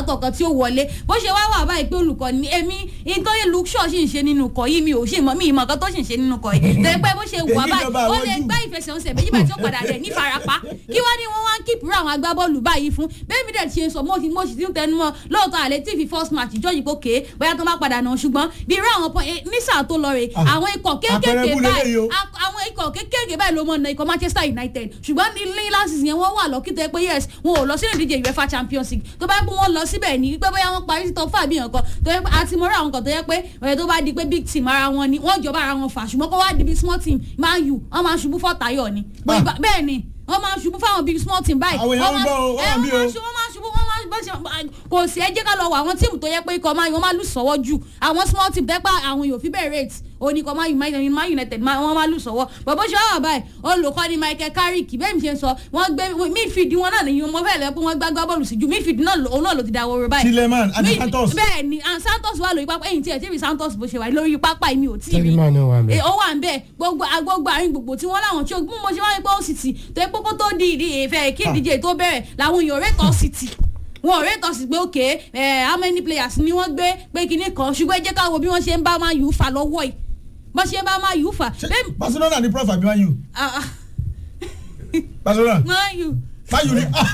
látọ̀kan tí ó wọlé bó ṣe wá wà báyìí pé olùkọ́ ni èmi nítorí luke shaw sì ń ṣe nínú ikọ̀ yìí mi ò ṣe mọ̀ mi ìmọ̀ kan tó sì ń ṣe nínú ikọ̀ yìí tẹ́ pé bó ṣe wà Èyí báyìí jọba ó àwọn lè jù. gbá ìfẹsẹ̀wọnsẹ̀ méjì báyìí tí ó padà rẹ̀ ní farapa kí wá ní wọ́n wá ń kíìpù àwọn agbábọ́ọ̀lù báyìí fún bẹ́ẹ̀ mi dẹ̀ ti ṣe sọ mo sì mo sì ti ń tẹnu mọ́ lóòótọ́ àlẹ́ tí fi first match ìjọ́ yìí kókè bóyá tó bá padà náà ṣùgbọ́n bí irú àwọn pọ- eh, ní sáà tó lọ rè Ah, àwọn ikọ̀ àpẹẹrẹ kéékèèké bú lélẹ́yìí báyìí o. a- àwọn ikọ̀ kéékèèké báyìí ló mọ̀ na ikọ̀ Manchester United ṣùgbọ́n ní ní last season yẹn wọ́n wà lọ́kì tó yẹ pé yes wọn ò lọ sínú ìdíje UEFA Champions League tó bá yẹ pé wọ́n lọ síbẹ̀ ní pé bóyá wọ́n parí sí top five yẹn kan tó yẹ pé àti mọ́ra àwọn kan tó yẹ pé ọ̀rẹ́ tó bá di pé big team ara wọn ni wọ́n jọba ara wọn fà ṣùgbọ́n kó wá di bí small team Man U wọ́n máa ṣubú fọ́tayọ̀ ni Ah. bẹ́ẹ̀ ni wọ́n máa ṣubú fáwọn big small team báyìí Àwọn èèyàn wọ́n ń gbọ́ o, máa- wọ́n ẹ, bí wọ́n máa o. ṣubú wọ́n máa ṣubú wọ́n máa bọ́ ṣe kò sí ẹ jẹ́ ká lọ wọ àwọn tíìmù tó yẹ pé ikọ̀ máa wọ́n máa lù sọ́wọ́ jù àwọn small team tẹ́pá àwọn yóò fi bẹ́ẹ̀ rate òní ikọ̀ máa United Man United máa- wọ́n máa lù sọ́wọ́ bọ̀bọ̀ ṣe wà báyìí olùkọ́ni Michael Carrick bẹ́ẹ̀ mi ṣe ń sọ wọ́n gbé midfield wọn náà nìyí mo fẹ́ lẹ́ pé wọ́n gbá gbá bọ́ọ̀lù sí ju midfield náà lò- òun náà ló ti da wọ́rọ̀ báyìí Tielemans àti Mid- Santos. bẹ́ẹ̀ ni and Santos wà lórí pápá ẹ̀yìn tí ẹ̀ tí ì rí Santos bó ṣe wà lórí pápá yìí mi ò tí ì rí Tielemans náà wà ńbẹ̀. Eh, ó wà ń bẹ gbogbo agbogbo àárín gbogbo tí wọ́n láwọn tí ó mú mo ṣe wáyé pé ó sì tì tó yẹ pé kó tó di ìdí ìfẹ́ kí ìdíje tó bẹ̀rẹ̀ làwọn èèyàn rẹ́tọ̀ sí tì wọn ò rẹ́tọ̀ sí pé òkè ẹ̀ how many players ni wọ́n gbé pé kinní kan ṣùgbọ́n ẹ jẹ́ ká wo bí wọ́n ṣe ń bá máa yù ú fà lọ́wọ́ yìí bọ́n ṣe ń bá máa yù ú fà Ṣé bẹ́ẹ̀ Barcelona ní prof àbí Man U ah, ah, Barcelona máa yù Man U ní ah,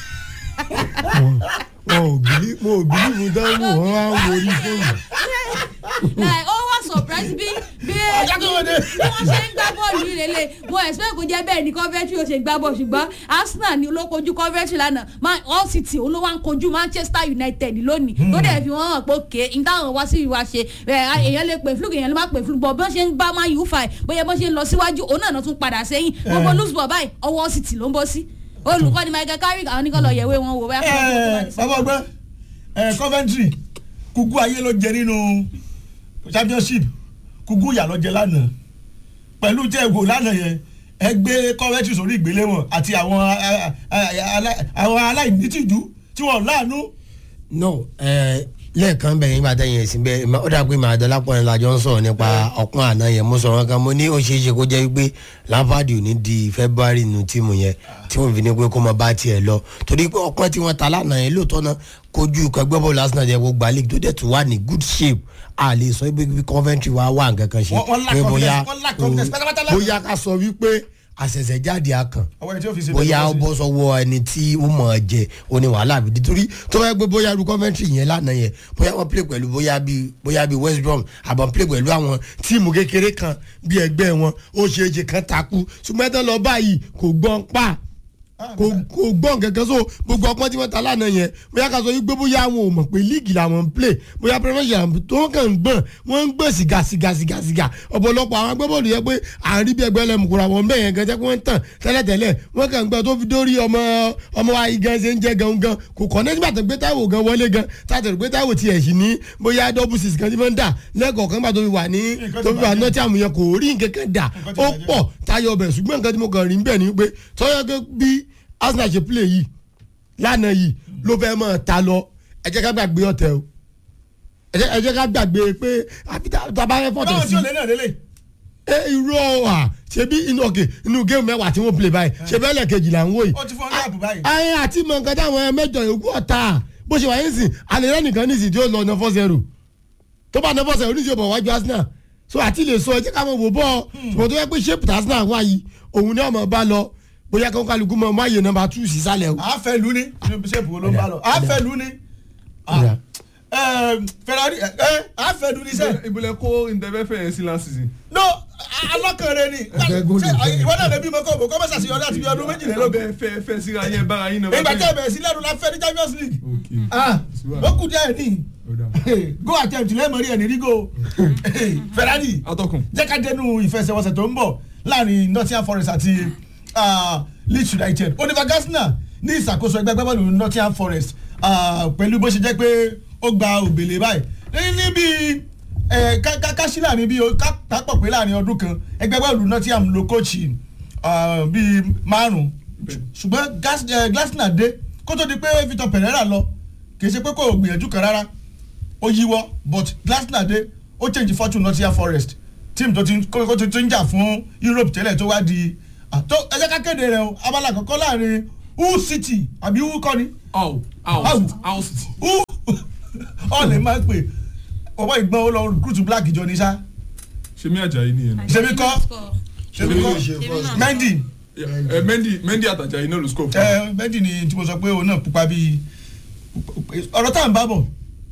wọn ò bìlí wọn ò bìlí mu dánwò wọn wá ń wo orí fóònù. like ó wá surprise bí bí Ọjà tó wọlé. bí wọ́n ṣe ń gbá bọ́ọ̀lù yìí lélẹ̀ mo expect kó jẹ́ bẹ́ẹ̀ ni Coventry ó ṣe gbá bọ́ọ̀lù ṣùgbọ́n Arsenal ni ló kojú Coventry lánàá Man All City ó ló wá ń kojú Manchester United lónìí tó dẹ̀ fi wọ́n hàn pé òkè n táwọn wá sí ìwà ṣe ẹ̀, èèyàn lè pè fluke èèyàn lè má pè fluke bọ̀ bí wọ́n ṣe ń bá Man U fà ẹ̀ bóyá bọ́n ṣe ń lọ síwájú òun náà tún padà sẹ́yìn gbogbo loose ball báyìí ọwọ́ All City ló ń bọ́ sí olùkọ́ni Michael Carrick àwọn oníkọ́ lọ yẹ̀wé wọn wò bóyá ẹ, bàbá ọgbẹ́ ẹ, Coventry kúkú ayé ló jẹ nínú championship kúkú ìyà ló jẹ lánàá pẹ̀lú tẹ́ ẹ wò lánàá yẹn ẹ gbé Coventry sórí ìgbéléwọ̀n àti àwọn a- a- a- alá- àwọn aláìnítìjú tí wọ́n láàánú no ẹ lẹ́ẹ̀kan bẹ̀rẹ̀ nígbà tẹ̀yìn ẹ̀sìn bẹ́ẹ̀ ma- ó dàgbé màá dọ́là pọ̀ nílá jọ ń sọ̀rọ̀ nípa ọ̀pọ̀ àná yẹn mo sọ̀rọ̀ kan mo ní ó ṣeé ṣe kó jẹ́ wípé Lampard ò ní di February nù tíìmù yẹn tí wọ́n fi ní pé kó mọ bá tiẹ̀ lọ torí pé ọ̀pọ̀ tí wọ́n ta lánàá yẹn lóòótọ́ náà kojú ẹgbẹ́ bọ́ọ̀lù Arsenal jẹ́ gbogbo àlejò tó dẹ̀ tún wà ní good shape a lè sọ pé bí Coventry wa wà nǹkan kan ṣe Wọ́n- wọ́n lack pé confidence, wọ́n lack confidence pátápátá lánàá. bóyá ká sọ wípé àṣẹ̀ṣẹ̀jáde akàn àwọn ẹni tí ó fi ṣe bóyá ó bẹ́ẹ̀ bọ́ sọ́wọ́ ẹni tí ó mọ̀ ọ́ jẹ oní wàhálà àbí nítorí tó bá yẹ pé bóyá irú Coventry yẹn lánàá yẹn bóyá wọ́n play pẹ̀lú bóyá bíi bóyá bíi West Brom àbọ̀ play pẹ̀lú àwọn tíìmù kékeré kan bíi ẹgbẹ́ wọn ó ṣe é ṣe kan takú ṣùgbọ́n ẹ̀tọ́ lọ báyìí kò gbọ́n pa kò kò gbọ́n kankan so gbogbo ọpọ́n tí wọ́n ta lánàá yẹn bóyá ká sọ wípé bóyá àwọn ò mọ̀ pé líìgì làwọn ń play bóyá Premiership tó ń kàn ń gbọ̀n wọ́n ń gbọ̀n sìgá sìgá sìgá sìgá ọ̀pọ̀lọpọ̀ àwọn agbábọ́ọ̀lù yẹn pé àárín bí ẹgbẹ́ ẹlẹ́mùkúra wọn bẹ́ẹ̀ yẹn gan jẹ́ pé wọ́n ń tàn tẹ́lẹ̀tẹ́lẹ̀ wọ́n kàn ń gbọ́ tó fi dórí ọmọ ọmọ wa yìí gan ṣe ń jẹ́ gangan kò kọ́ nígbà tó gbé Táíwò gan wọlé gan tàtẹ̀rù gbé Táíwò tiẹ̀ sí ní bóyá double six kan tí wọ́n ń dà lẹ́kọ̀ọ̀kan gbà tó fi wà ní Nǹkan tó ti fi wà bàjẹ́. Nottingham yẹn kò rí nǹkan kan dà Nǹkan ti ó bàjẹ́. pọ̀ táyọ̀ ọbẹ̀ ṣùgbọ́n nǹkan tí mo kàn rí bẹ́ẹ̀ ni pé tọ́yọ̀ gẹ́ bí Arsenal ṣe play yìí lánàá yìí ló fẹ́ mọ̀ ta lọ ẹ jẹ́ ká gbàgbé ọ̀tẹ̀ o ẹ jẹ́- ẹ jẹ́ ká gbàgbé pé àbí tá tá a bá fẹ́ fọ̀tẹ̀ báwọn sí tí ò lé náà lélẹ̀ ẹ irọ́ à ṣebí inú ọ̀kẹ́ inú géèmù mẹ́wàá tí wọ́n play báyìí ṣe bẹ́ẹ̀ lẹ́ẹ̀kejì là ń wò yìí ó ti fọ́n gáàpù báyìí ayé àti mọ̀ nǹkan táwọn mẹ́jọ yòókù ọ̀tá bó ṣe wà yín sìn alẹ́ rẹ́ nìkan nísìn tí ó lọ nọfọ́ zero tó bá nọfọ́ zero oníṣẹ́ bọ̀ wájú Arsenal so àti lè sọ ẹ jẹ́ ká mọ̀ wò bọ́ ṣùgbọ́n tó yẹ pé ṣépù Arsenal wà yìí òun ni ọmọ bá lọ bóyá kó kálukú mọ ọmọ àyè nọ́mbà two sísàlẹ̀ o. àáfẹ́ lu ni inú bíṣẹ́pù wo ló ń bá lọ àáfẹ́ lu ni Ọ̀dà. Ferrari ẹ àáfẹ́ lu ni sẹ́ ìbúlẹ̀ kó ìdẹ́fẹ́fẹ́ yẹn sí last season. no alọ́kànrẹ́ ni Ẹgbẹ́ góòlù Ṣé, jẹ́. ìwọ náà lè bímọ kọ́ bò kọ́ bá ṣàṣeyọrí láti bí ọdún méjìlélógún bẹ́ẹ̀ fẹ́ fẹ́ síra yẹn bára yín náà. ìgbà tí ẹ bẹ̀rẹ̀ sí lẹ́nu la fẹ́ ní Champions League ok ah ó kù díẹ̀ ní ó dà. go attempt lẹ́mọ̀rí ẹ̀ ní rí go Ferrari atọ́kùn. jẹ́ ká dẹnu ìfẹsẹ̀wọnsẹ̀ tó ń bọ̀ láàrin Nottingham Forest àti ah, Leeds United Oliver Gardner ní ìṣàkóso ẹgbẹ́ agbábọ́ọ̀lù Nottingham Forest ah, pẹ̀lú bó ṣe jẹ́ pé ó gba òbèlè báyìí ní níbi eh, ká- ká- káṣí láàrin bíi ká- kápọ̀ pé láàrin ọdún kan ẹgbẹ́ agbábọ́ọ̀lù Nottingham ló kóòchì ah, bíi márùn-ún ṣùgbọ́n Gas- eh, Gardner dé kó tó di pé Victor Pereira lọ kì í ṣe pé kò gbìyànjú kan rárá ó yíwọ́ but Glasner dé ó change fortune Nottingham Forest team tó ti ń- kó kó ti ti ń jà fún Europe tẹ́lẹ̀ tó wá di àtó ẹ jẹ́ ká kéde rẹ̀ o abala àkọ́kọ́ láàrin Hull City àbí Hull kọ́ ni Hull Hull. Hull Hull City. Hull ọ̀lẹ́ máa ń pè ọwọ́ ìgbọ́n ó lọ recruit black jọ ní sá ṣe mí àjàyí nìyẹn ni. ṣebí kọ́ ṣebí kọ́ Ṣebí Mendy ẹ Mendy Mendy àtàjàyí náà ló score fún ẹ Mendy ni tí mo sọ pé òun náà pupa bíi ọ̀rọ̀ tá à ń bá bọ̀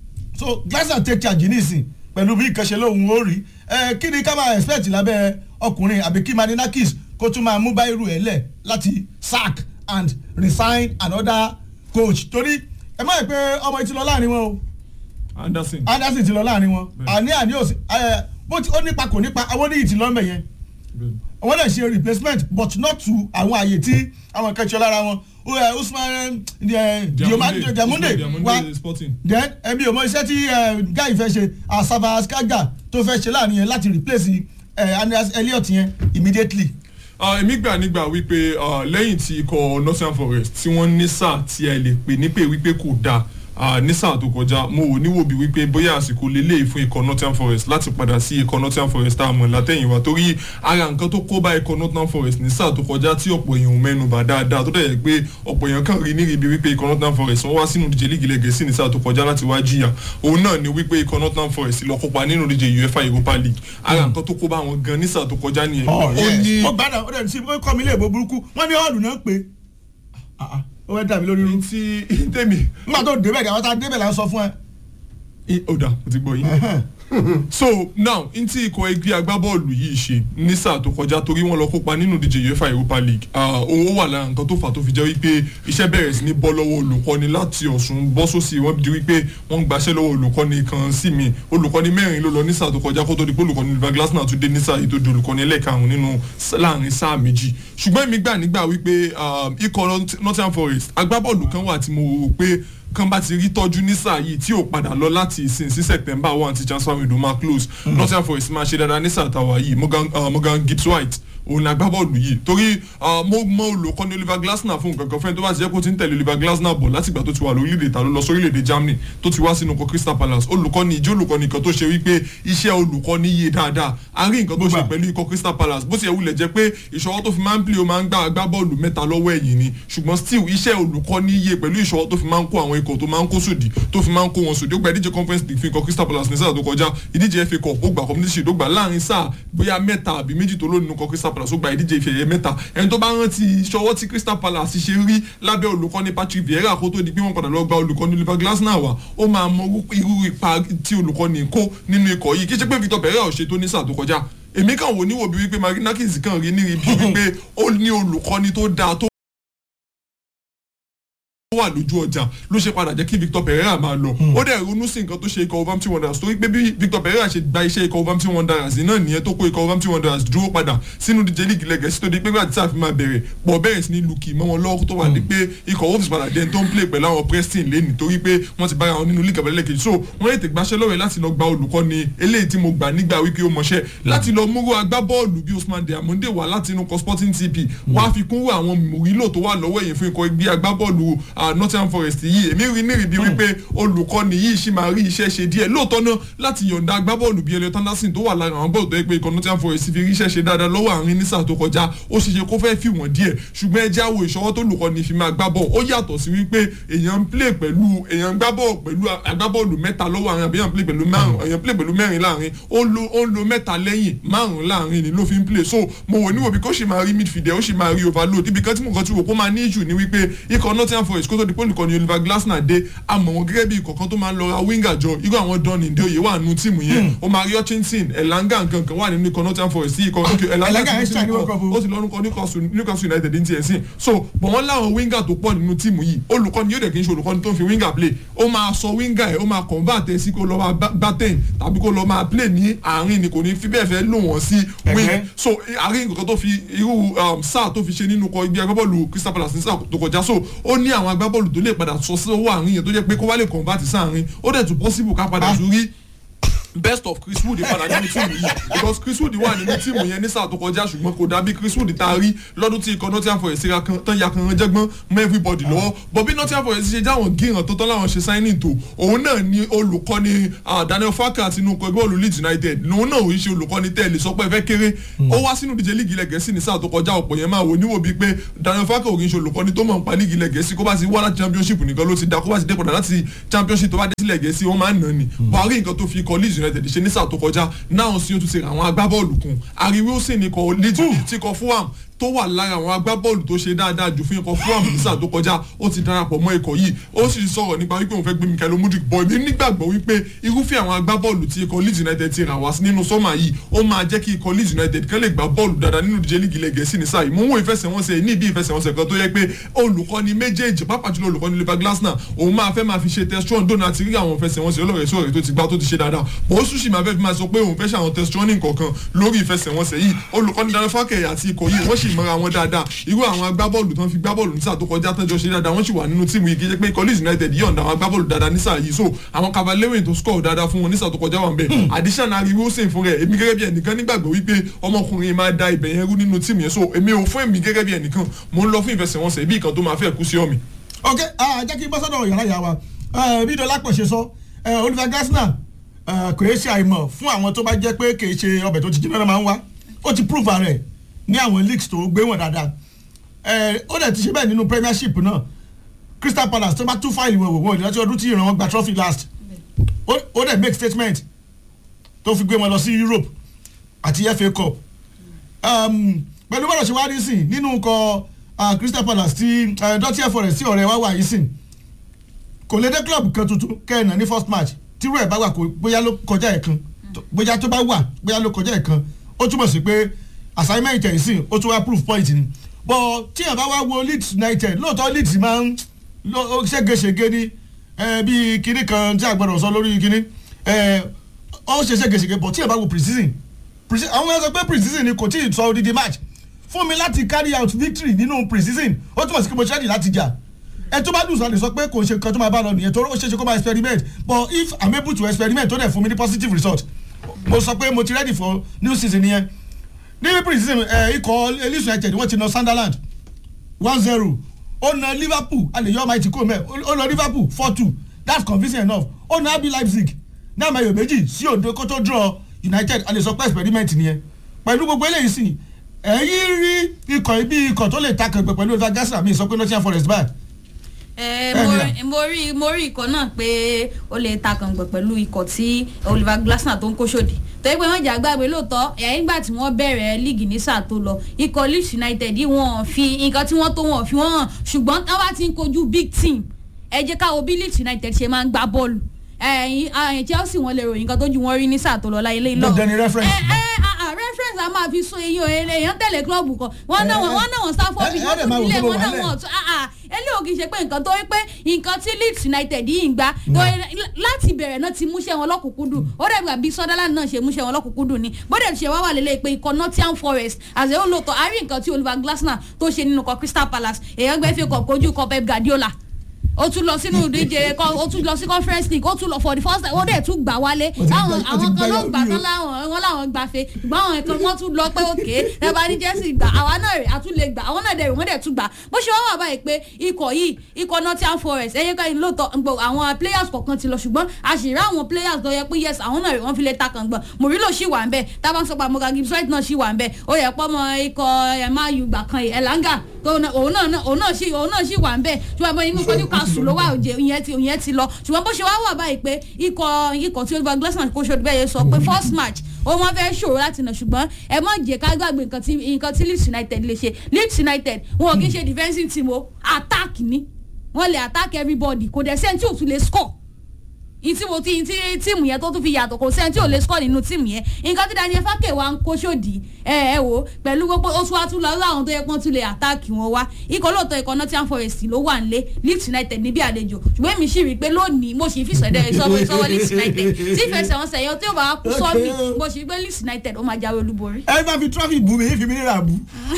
so Glazer take charge nísìn pẹ̀lú bí ìkànṣe lóhun ó rí ẹ kí ni ká máa expect lábẹ́ ọkùnrin àbí kí Marinakis kó tún máa mú báyìí ẹ̀ lẹ̀ láti sack and resign another coach torí ẹ má yẹ pé ọmọ yìí ti lọ láàrin wọn o Anderson Anderson ti lọ láàrin wọn Bẹ́ẹ̀. àní àní òsì ẹ bó ti ó nípa kò nípa àwọn oníyìí ti lọ́mọ yẹn wọ́n lè ṣe replacement but not to àwọn àyè tí àwọn kẹ́kọ̀ọ́ lára wọn Ó, ẹ, Usman ẹ, Diomande Diamunde wa Diamunde Sporting then ẹbí òmò iṣẹ́ tí ẹ, guy fẹ́ ṣe asaba skaga tó fẹ́ ṣe láàrin yẹn láti replace ẹ, Andreas Elliot yẹn immediately. Ah, èmi gbà nígbà wípé ah, lẹ́yìn tí ikọ̀ Nottingham Forest tí wọ́n ní sáà tí ẹ lè pè ní pé wípé kò dáa ah, ní sáà tó kọjá mo ò níwò bí wípé bóyá àsìkò lélẹ́yìí fún ikọ̀ Nottingham Forest láti padà sí ikọ̀ Nottingham Forest tá a mọ̀ látẹ̀yìnwá torí ara nǹkan tó kó bá ikọ̀ Nottingham Forest ní sáà tó kọjá tí ọ̀pọ̀ èèyàn ò mẹ́nu bà dáadáa tó dẹ̀ yẹ pé ọ̀pọ̀ èèyàn kàn rí níbi wípé ikọ̀ Nottingham Forest wọ́n wá sínú ìdíje líìgì ilẹ̀ Gẹ̀ẹ́sì ní sáà tó kọjá láti wá jìyà òun náà ni wípé ikọ̀ Nottingham Forest lọ kópa nínú ìdíje UEFA Europa League ara nǹkan tó kó bá wọn gan ní sáà tó kọjá nìyẹn ó ní ó gbádùn ó dẹ̀ sí ó kọ́ mi ilé ìbò burúkú wọ́n ní hall náà pé Ah, ah, ó fẹ́ dàbí lórí irú. tí tèmi nígbà tó débẹ̀ ni àwọn tá a débẹ̀ là ń sọ fún ẹ. I- ó dà mo ti gbọ́ yín. so now n tí ikọ̀ ẹgbẹ́ agbábọ́ọ̀lù yìí ṣe ní sáà tó kọjá torí wọ́n lọ kópa nínú ìdíje UEFA Europa League ah, owó wà lára nǹkan tó fà tó fi jẹ́ wípé iṣẹ́ bẹ̀rẹ̀ sí ní bọ́ lọ́wọ́ olùkọ́ni láti Ọ̀ṣun bọ́ sósì wọ́n di wípé wọ́n gbaṣẹ́ lọ́wọ́ olùkọ́ni kan sí mi olùkọ́ni mẹ́rin ló lọ ní sáà tó kọjá kó tó di pé olùkọ́ni Oliver Glasner tún dé ní sáà yìí tó di olùkọ́ni ẹlẹ́karùn-ún nínú s- láàrin sáà méjì ṣùgbọ́n èmi gbà nígbà wípé ah, ikọ̀ Not- Nottingham Forest agbábọ́ọ̀lù kan wà tí mo rò pé kan bá ti rí tọ́jú ní sáà yìí tí ò padà lọ láti ìsìn sí september one tí transfer window máa close Nottingham Forest máa ṣe dáadáa ní sáà tàwa yìí Morgan, uh, Morgan Gibbs White òun ni agbábọ́ọ̀lù yìí torí uh, mo mọ olùkọ́ni Oliver Glasner fún nǹkan kan fẹ́ni tó bá ti jẹ́ kó ti ń tẹ̀lé Oliver Glasner bọ̀ látìgbà tó ti wà lórílẹ̀‐èdè ta ló lọ sórílẹ̀‐èdè Germany tó ti wá sínú ọkọ̀ Crystal Palace olùkọ́ni ìjẹ́ olùkọ́ni kan tó ṣe wípé iṣẹ́ olùkọ́ni yé dáadáa a rí nǹkan tó ṣe Gbogbo. pẹ̀lú ikọ̀ Crystal Palace bó ti yẹ wulẹ̀ jẹ́ pé ìṣọwọ́ tó fi máa ń play ó máa ń gbá agbábọ́ọ̀lù mẹ́ta lọ́wọ́ ẹ̀yìn ni ṣùgbọ́n still iṣẹ́ olùkọ́ni yé pẹ̀lú ìṣọwọ́ tó fi máa ń kó àwọn ikọ̀ tó máa ń kó sòdì tó fi máa ń kó wọn sòdì ó gba ìdíje conference league fún ikọ̀ Crystal Palace ní sáà tó kọjá ìdíje FA Cup ó gba community shield ó gba láàrin sáà bóyá mẹ́ta àbí méjì tó lónìí ikọ̀ Crystal Palace ó gba ìdíje ife ẹ̀yẹ mẹ́ta ẹni tó bá rántí ìṣọwọ́ tí Crystal Palace ṣe rí lábẹ́ olùkọ́ni Patrick Vieira kó tó di pé wọ́n padà lọ gba olùkọ́ni Oliver Glasner wá ó máa mọ irú ipa tí olùkọ́ni kó nínú ikọ̀ yìí kí ṣe pé Victor Pereira ò ṣe tó ní sáà tó kọjá èmi kàn wò níwò bí wípé Marinakis kàn rí níbi wípé ó ní olùkọ́ni tó dáa tó wà lójú ọjà ló ṣe padà jẹ́ kí Victor Pereira máa lọ ó dẹ̀ ronú sí nǹkan tó ṣe ikọ̀ Wolverhampton Wanderers torí pé bí Victor Pereira ṣe gba iṣẹ́ ikọ̀ Wolverhampton Wanderers náà nìyẹn tó kó ikọ̀ Wolverhampton Wanderers dúró padà sínú díje líìgì lẹ́gẹ̀ẹ́sì tó di pé gbàtí sáà fi máa bẹ̀rẹ̀ pọ̀ bẹ̀rẹ̀ sí ní lukì mọ́ wọn lọ́wọ́ tó wà ní pé ikọ̀ Wolves padà dẹ́n tó ń play pẹ̀lú àwọn Preston lẹ́nì torí pé wọ́n ti bára wọn nínú líìgì abẹ́lẹ́ kejì so wọ́n lè tẹ̀gbáṣẹ́ lọ́wọ́ láti lọ gba olùkọ́ni eléyìí tí mo gbà nígbà wípé ó mọṣẹ́ láti lọ múrò agbábọ́ọ̀lù bí Usman Diamonde wá láti inú kọ Sporting TP wá fi kún àwọn mùrílò tó wà lọ́wọ́ ẹ̀yìn fún ikọ̀ ẹgbẹ́ agbábọ́ọ̀lù ah, Nottingham Forest yìí èmi rí ní ìrìbí wípé olùkọ́ni yìí ṣì máa rí iṣẹ́ ṣe díẹ̀ lóòótọ́ náà láti yọ̀ǹda agbábọ́ọ̀lù bíi Elliot Anderson tó wà lára àwọn bọ́ọ̀lù tó yẹ pé ikọ̀ Nottingham Forest fi rí iṣẹ́ ṣe dáadáa lọ́wọ́ àárín ní sáà tó kọjá ó ṣe ṣe kó fẹ́ fi wọ́n díẹ̀ ṣùgbọ́n ẹ jáwọ́ ìṣọwọ́ tó olùkọ́ni fi máa gbá bọ́ọ̀ ó yàtọ̀ sí wípé èèyàn ń play pẹ̀lú èèyàn ń gbá bọ́ọ̀ pẹ̀lú agbábọ́ọ̀lù mẹ́ta lọ́wọ́ àárín àbí èèyàn play pẹ̀lú márùn èèyàn play pẹ̀lú mẹ́rin láàrin ó ń lo ó ń lo mẹ́ta lẹ́yìn márùn láàrin ni ló fi ń play so mo wò níwò bí kò ṣì máa rí midfielder ó ṣì máa rí overload ibi kan tí mo kàn ti wò kó máa ní issue ni wípé ikọ̀ Nottingham Forest kó tó di pé olùkọ́ni Oliver Glasner dé àmọ́ wọn gẹ́gẹ́ bí ikọ̀ kan tó máa ń lọ ra winger jọ irú àwọn Don Ndoye wà nínú tíìmù yẹn ó máa rí Hutchinson Elanga nkankan wà nínú ikọ̀ Nottingham Forest sí ikọ̀ okay, Elanga Elanga ti ní extra ní sínú World Cup o. ikọ̀ ó ti lọ́rùkọ Newcastle Newcastle United ní tiẹ̀ sí so bọ̀ wọ́n láwọn winger tó pọ̀ nínú tíìmù yìí olùkọ́ni yóò dẹ̀ kí n ṣe olùkọ́ni tó ń fi winger play ó máa sọ winger ẹ̀ ó máa convert ẹ̀ sí kó lọ́ máa bá ten tàbí kó lọ́ máa play ní àárín ni kò ní fi bẹ́ẹ̀ fẹ́ lò wọ́n sí wing Ẹ̀hẹ́. so àárín nǹkan tó fi irú um, sáà tó fi ṣe nínú kọ ibi agbábọ́ọ̀lù Crystal Palace ní sáà tó kọjá so ó ní àwọn agbábọ́ọ̀lù tó lè padà sọ sí owó àárín yẹn tó jẹ́ pé kó wá lè convert sáàárín ó dẹ̀ tún possible ká padà Ah. tún rí best of chris wood padà nínú tíìmù yìí because chris wood wà nínú tíìmù yẹn ní sáà tó kọjá ṣùgbọ́n kò dàbí chris wood tá a rí lọ́dún tí ikọ̀ nottingham forest ra kan tán ya kan jẹ́gbọ́n mọ́ everybody lọ́wọ́ but bí nottingham forest ṣe jáwọn gíran tó tán láwọn ṣe signing tó òun náà ni olùkọ́ni ah, daniel farka àti inú ọkọ̀ ẹgbẹ́ olú leeds united lòun náà òun ṣe olùkọ́ni tẹ́lẹ̀ sọ pé ẹ fẹ́ kéré ó wá sínú ìdíje líìgì ilẹ̀ gẹ̀ẹ́sì ní sáà tó kọjá ọ̀pọ̀ yẹn máa wò níwò bíi pé daniel farka òun ṣe olùkọ́ni tó mọ̀ nípa líìgì ilẹ̀ gẹ̀ẹ́sì kó bá ti wá láti championship nìkan ló ti da kó bá ti dé padà láti championship tó bá dé sílẹ̀ gẹ̀ẹ́sì wọ́n máa ń nà ní buhari nǹkan tó fi ikọ̀ leeds united ṣe ní sáà tó kọjá náà sí ó tún ti ra àwọn agbábọ́ọ̀lù kun ariwo sì ní ikọ̀ leeds tí ikọ̀ fulham tó wà lára àwọn agbábọ́ọ̀lù tó ṣe dáadáa jù fún ikọ̀ fulham ní sáà tó kọjá ó ti darapọ̀ mọ́ ikọ̀ yìí ó sì sọ̀rọ̀ nípa wípé òun fẹ́ gbé mikael omudrik bọ̀ èmi nígbàgbọ́ wípé irúfẹ́ àwọn agbábọ́ọ̀lù tí ikọ̀ leeds united ti rà wá sí nínú sọ́mà yìí ó máa jẹ́ kí ikọ̀ leeds united kán lè gbá bọ́ọ̀lù dáadáa nínú ìdíje lígi ilẹ̀ gẹ̀ẹ́sì ní sáà yìí mo ń wo ìfẹsẹ̀wọnsẹ̀ ní ibi ìfẹsẹ̀wọnsẹ̀ kan tó yẹ pé olùkọ́ni méjèèjì pàápàá jùlọ olùkọ́ni liver glasner òun máa fẹ́ máa fi ṣe testron dóná àti rí àwọn ìfẹsẹ̀wọnsẹ̀ olóòrè sóòrè tó ti gbá tó ti ṣe dáadáa bó ó súnṣì máa fẹ́ fi máa sọ pé òun fẹ́ ṣe àwọn testroning kọ̀ọ̀kan lórí ìfẹsẹ̀wọnsẹ̀ yìí olùkọ́ni daniel fákẹ́ àti ikọ̀ yìí wọ́n sì mọ́ra wọn dáadáa irú àwọn agbábọ́ọ̀lù tán fi gbábọ́ọ̀lù nísà tó kọjá tán jọ ṣe dáadáa wọ́n sì wà nínú tíìmù yìí kí jẹ́ pé college united yọ̀ǹda àwọn agbábọ́ọ̀lù dáadáa nísà yìí so àwọn cavalry tó score dáadáa fún wọn nísà tó kọjá wà ń bẹ̀ additional ariwo sìn fún rẹ̀ èmi gẹ́gẹ́ bí ẹnìkan nígbàgbọ́ wípé ọmọkùnrin máa da ibẹ̀ yẹn rú nínú tíìmù yẹn so èmi ò fún èmi gẹ́gẹ́ bí ẹnìkan mò ń lọ fún ìfẹsẹ̀wọnsẹ̀ bí ìkan tó máa fẹ́ kú sí ọ̀mì. ok ah, jẹ́ kí n bọ́ sọ́dọ̀ yàrá ìyá wa Eh, bí dọ́lápọ̀ ṣe sọ eh, oliver gasner kò yẹ ṣe àìmọ̀ fún àwọn tó bá jẹ́ pé kì í ṣe ọbẹ̀ tó ti jiná náà máa ń wá ó ti prove rẹ̀ ní àwọn leagues tó gbé wọn dáadáa Eh, ó dẹ̀ ti ṣe bẹ́ẹ̀ nínú premiership náà crystal palace tó bá tú fáìlì wọn wò wọ́n ìdájọ́ ọdún tí ìran wọn gba trophy last ó ó dẹ̀ make statement tó fi gbé wọn lọ sí europe àti fa cup um, pẹ̀lú bọ́dọ̀ ṣe wá rí sìn nínú ikọ̀ ah, crystal palace ti uh, dottier forest tí ọ̀rẹ́ wa wà yìí sìn kò lè dé club kan tuntun kẹ́ẹ̀nà ní first match tírú ẹ̀ bá wà kó bóyá ló kọjá ẹ̀ kan tó- bóyá tó bá wà bóyá ló kọjá ẹ̀ kan ó túmọ̀ sí pé assignment ẹ̀ sìn ó tún wá proof point ni but tí ẹ̀ bá wá wo leeds united lóòótọ́ leeds máa ń lọ- ó ṣégeṣége ní ẹ, bí kinní kan tí a gbọ́dọ̀ sọ lórí kinní ẹ, ó ṣe ṣégeṣége but tí ẹ̀ bá wo pre-season Pre- àwọn ẹ̀ sọ pé pre-season ni kò tí ì sọ odidi match fún mi láti carry out victory nínú pre-season ó túmọ̀ sí pé mo ṣe ready láti jà ẹ tó bá dùn sọ lè sọ pé kò ṣe nǹkan tó máa bá lọ nìyẹn torí ó ṣeé ṣe kó máa experiment but if i'm able to experiment tó dẹ̀ fún mi ní positive result mo sọ pé mo ti ready for new season nìyẹn ní pre-season ẹ ikọ̀ elise united wọ́n ti na sunderland one zero ó na liverpool a lè yọ ọmọ ìtìkú mẹ́ ó na liverpool four two that's convincing enough ó na abi leipzig ní àmọ́ èyàn méjì sí òdo kó tó draw united a lè sọ pé experiment nìyẹn pẹ̀lú gbogbo eléyìí sì ẹ̀yìn rí ikọ̀ ibi ikọ̀ tó lè ta kẹ̀gbẹ́ pẹ̀lú eva gasa mi sọ pé nottingham forest báyìí ẹ Bẹ́ẹ̀ni mo à. rí- mo rí mo rí ikọ̀ náà pé ó lè ta kàngbọ̀n pẹ̀lú ikọ̀ tí oliver glasner tó ń kó sódì torí pé wọ́n jà gbàgbé lóòótọ́ ẹ̀yìn ìgbà tí wọ́n bẹ̀rẹ̀ líìgì ní sáà tó lọ ikọ̀ leeds united yìí wọ́n fi nǹkan tí wọ́n tó wọ́n fi wọ́n hàn ṣùgbọ́n táwọn bá ti ń kojú big team ẹ jẹ́ káwọ́ bí leeds united ṣe máa ń gbá bọ́ọ̀lù ẹ̀yìn ẹ̀yìn chelsea wọn lè ròyìn nǹkan tó ju wọn rí ní sáà tó lọ láyé lẹ́yìn Dandan ni reference. ẹ ẹ ah, ah, reference a máa fi sún eyín òye èèyàn tẹ̀lé klọ́ọ̀bù kan wọ́n náà wọ́n náà wọ́n sáfọ́ bí ẹ- ẹ wọ́n dẹ̀ máa tún wò ilé pé mo wọn wà náà lẹ̀. wọ́n tún ah ah eléyìí ò kì í ṣe pé nǹkan tó rí pé nǹkan tí leeds united yìí ń gbá tó láti bẹ̀rẹ̀ náà ti múṣẹ́ wọn lọ́kùnkúndùn ó dẹ̀ gbà bí sunderland náà ṣe múṣẹ́ wọn lọ́kùnkúndùn ni bóde ṣe wá wà lélẹ̀ pé ikọ̀ nottingham forest àṣẹ ó lòótọ́ àárín nǹkan tí oliver glasner tó ṣe nínú ikọ̀ crystal palace èèyàn gbẹ́ fi kọ̀ kojú ikọ̀ pep guardiola ó tún lọ sínú ìdíje kọ- ó tún lọ sí conference league ó tún lọ for the first time ó dẹ̀ tún gbà wálé Ó ti àwọn gbá- ó ti àwọn kan gbá ló yọ gbà bí o. tán láwọn wọn làwọn gbàfe ṣùgbọ́n àwọn kan wọ́n tún lọ pé òkè ẹ bá ní jẹ́sì gbà àwa náà rè àtún lè gbà àwọn náà dẹ̀ rè wọ́n dẹ̀ tún gbà bó ṣe wọ́n wà báyìí pé ikọ̀ yìí ikọ̀ nottingham forest ẹ̀yẹ ká lóòótọ́ gbọ́ àwọn players kọ̀ọ̀kan ti lọ ṣùgbọ́n àṣírí àwọn players tó yẹ pé yes àwọn náà rè wọ́n fi lè ta kàn gbọ̀n mòrílò ṣì wà ń bẹ̀ tábà ń sọ pé àmọ́gà gibbs white náà ṣì wà ń bẹ̀ ó yẹ pọ́ mọ ikọ̀ ẹ̀ma yùgbà kan yìí ẹ̀láńgà tó náà- òun náà òun náà ṣì òun náà ṣì wà ń bẹ̀ ṣùgbọ́n bọ́ inú kọ́jú kásù ló wà òjè ìyẹn ti ìyẹn ti lọ ṣùgbọ́n bó ṣe wá wà báyìí pé ikọ̀ ikọ̀ tí oliver glasner kó ṣòdì bẹ́ẹ̀ yẹn sọ pé first match ó wọ́n fẹ́ ṣòro láti nà ṣùgbọ́n ẹ má jẹ́ ká gbàgbé nǹkan tí nǹkan tí leeds united lè ṣe leeds united wọn ò kí ń ṣe defensive team o attack ni wọ́n lè attack everybody kò dẹ̀ sẹ́ni tí ò tún lè score ìtí mo ti tí tíìmù yẹn tó tún fi yàtọ̀ kò sẹ́ni tí ò lè score nínú tíìmù yẹn nǹkan tí daniel fákè wa ń kó sódì ẹ ẹ wò pẹ̀lú gbogbo ó tún wá tún lọ láwọn tó yẹ pọ́n tún lè àtáàkì wọn wá ikọ̀ lóòótọ́ ikọ̀ nottingham forest ló wà nílé leeds united níbi àlejò ṣùgbọ́n èmi sì rí i pé lónìí mo sì fi sọ̀dẹ̀ sọ́wọ́ sọ́wọ́ leeds united tí ìfẹsẹ̀wọnsẹ̀ yẹn tí ó bá wá kú sọ́ọ̀mì Okay. mo sì rí i pé leeds united ó máa jáwé olúborí. ẹ bá fi trọ́fì bù mí fi mí rà bù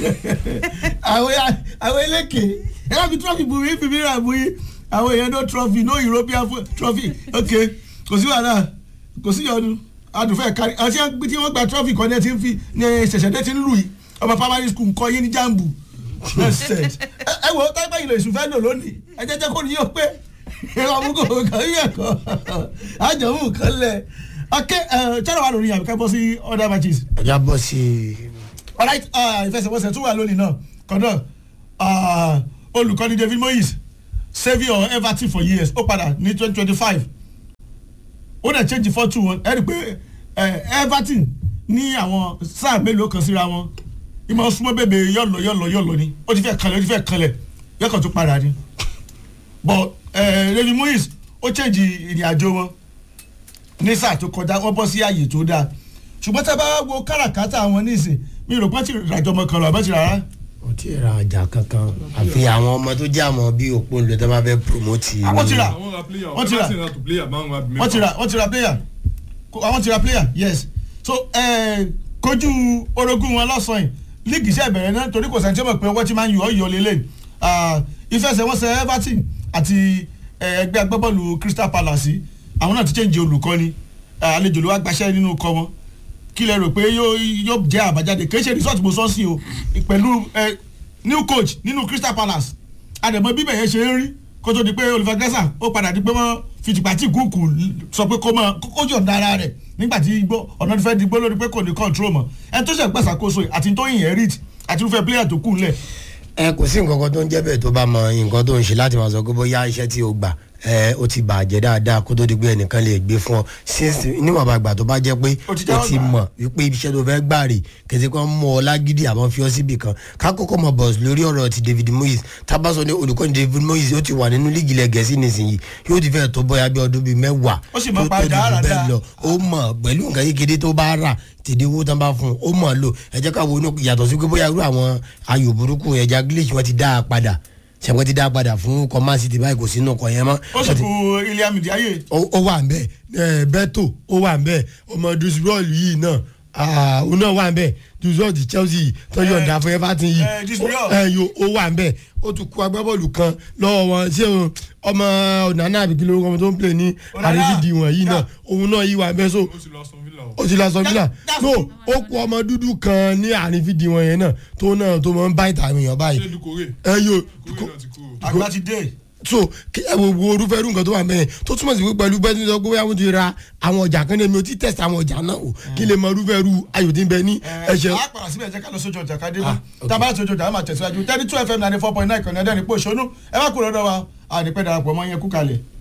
àwọn àwọn eléke ẹ bá fi trọ́fì bù mí fi mí rà bù yín àwọn èèyàn no trọ́fì no european fo- trophy ok kò sí wàhálà kò sí yọnu adùnfẹ́ kárí àti tí wọ́n gba trọ́fì kan ní ẹ ti ń fi ní ṣẹ̀ṣẹ̀dẹ́ ti ń lù yìí ọmọ primary school nǹkan yín ní jambu nonsense ẹ ẹ wo táìpẹ́ ìlò ìsúnfẹ́ lò lónìí ẹ jẹ́ jẹ́ kó ní yóò pé ẹ̀rọ àmúkò kan yẹ̀ kọ́ àjọmú kan lẹ̀ ọkẹ́ ẹ̀ channel wà lórí àbíká bọ́ sí other matches ọjà bọ́ sí i. alright uh, ìfẹsẹ̀wọnsẹ̀ tún wà lónìí náà kọ́ńdọ̀ uh, olùkọ́ni david moyes saviour everton for years ó padà ní twenty twenty five ó dẹ̀ change four two one ẹ rí i pé eh, everton ní àwọn sáà mélòó kan síra wọn ìmọ̀ súnmọ́ bèbè yọ̀lọ̀ yọ̀lọ̀ yọ̀lọ̀ ni ó ti fẹ́ kanlẹ̀ ó ti fẹ́ kanlẹ̀ yọ̀kan tó padà ni but eh, david moyes ó change ìrìn àjò wọn ní sáà tó kọjá wọ́n bọ́ sí ààyè tó dáa ṣùgbọ́n tá a bá wo káràkátà wọn nísìn mi rò pé ti ràjọ ọmọ kan lọ àbẹ́ ti rárá. ó ti ra ọjà kankan àfi àwọn ọmọ tó jẹ́ àwọn bíi òpó ńlẹ̀ tó bá fẹ́ promote. Àwọn ti rà. àwọn ra player Wọ́n ti rà. everton ra to player máa ń ra wọ́n ti ra wọ́n ti ra player Ko- àwọn ti ra player yes so eh, kojú orogún wọn lọ́sàn-án yìí líìgì iṣẹ́ ìbẹ̀rẹ̀ náà torí kò sẹ́ni tí ó mọ̀ pé wọ́n ti máa ń yọ ọ́ yọ lélẹ̀ ìfẹsẹ̀wọnsẹ̀ everton àti eh, ẹgbẹ́ agbábọ́ọ̀lù crystal palace yìí, àwọn náà ti change olùkọ́ni eh, àlejò ló wá gbaṣẹ́ nínú kọ́ wọn kí lẹ rò pé yóò yóò jẹ́ àbájáde kì í ṣe result mo sọ sí o pẹ̀lú eh, new coach nínú crystal palace àdèmọ bíbẹ̀ yẹn ṣe ń rí kó tó di pé oliver gasa ó padà di pé wọ́n fi tìpátì kúùkù sọ pé kó máa kó yọ̀ǹda ara rẹ̀ nígbà tí igbó ọ̀nà ìfẹ́ di gbó lórí pé kò ní control mọ́ ẹni tó ṣe gbàsàkóso yìí àti tó inherit àti irúfẹ́ player tó kù ńlẹ̀ ẹ kò sí nǹkan kan tó ń jẹ́ bẹ́ẹ̀ tó bá mọ nǹkan tó ń ṣe láti máa sọ pé bóyá iṣẹ́ tí o gbà ẹ o ti bàjẹ́ dáadáa kó tó di pé ẹnìkan lè gbé fún ọ since níwọ̀nba àgbà tó bá jẹ́ pé O ti o jáwọ́ ti gbà. mọ̀ wípé iṣẹ́ tó fẹ́ gbà rè kẹsì kan mọ ọ lágídí àbọ̀ fi ọ síbì kan kákókò mọ bọ̀s lórí ọ̀rọ̀ ti david moyes tábàsọ ní olùkọ́ni david moyes ó ti wà nínú líìgì ilẹ̀ gẹ̀ẹ́sì nísìnyí yóò ti fẹ́ tó bóyá bí ọdún bíi mẹ́wàá Ó sì mọ tó- pa tó di jù dáradára. bẹ́ẹ̀ lọ ó mọ̀ pẹ̀lú nǹkan kékeré tó bá rà tèdè owó tán bá fún un ó mọ̀ lò ẹ jẹ́ ká wo inú yàtọ̀ sí pé bóyá irú àwọn ayò burúkú ẹja glitch wọn ti dá a padà ṣẹ̀wọ́n ti dá a padà fún command city báyìí kò sínú ọkọ̀ yẹn mọ́ ó sì kú iliam ndiaye ó ó wà nbẹ ẹ bẹtò ó wà nbẹ ọmọ dusrol yìí náà ah, òun náà wà nbẹ dusrol ti chelsea yìí tọ́jú ọ̀dà fún everton yìí eh, Dusrol. ẹ yo ó wà nbẹ ó tún kú agbábọ́ọ̀lù kan lọ́wọ́ wọn ṣé o ọmọ ọ̀nàna àbíkí lórúkọ ọmọ tó ń pè ní Onana. àrífìdí wọn yìí náà òun náà yìí wà nbẹ so ó ti lọ aston villa o. ó ti la sọ fílà that's no true. ó kú ọmọ dúdú kan ní àrífìdí wọn yẹn náà tó náà tó máa ń bá ìtàn èèyàn báyìí ṣé dukore ẹ yo dukore náà ti kúrò. àgbà ti dé so kí ẹ wo wo orúfẹ́ irú nǹkan tó wà mẹ́rin tó túmọ̀ sí pé pẹ̀lú bẹ́ẹ̀ ní sọ pé wọ́n ti ra àwọn ọjà kan ní èmi ò ti tẹ̀sí àwọn ọjà náà o kí lè mọ irúfẹ́ irú ayò tí ń bẹ ní ẹ̀ṣẹ̀. a pàrọ̀ síbẹ̀ jẹ́ ká lọ sójú ọjà ká dé Ah, bá tábà sójú ọjà a máa tẹ̀síwájú thirty two fm ninety four point nine kan ní ẹ̀dẹ́rìn pé òṣónú ẹ má kúrò lọ́dọ̀ wa àdìpẹ́ darapọ̀ mọ́ yẹn kú kalẹ̀.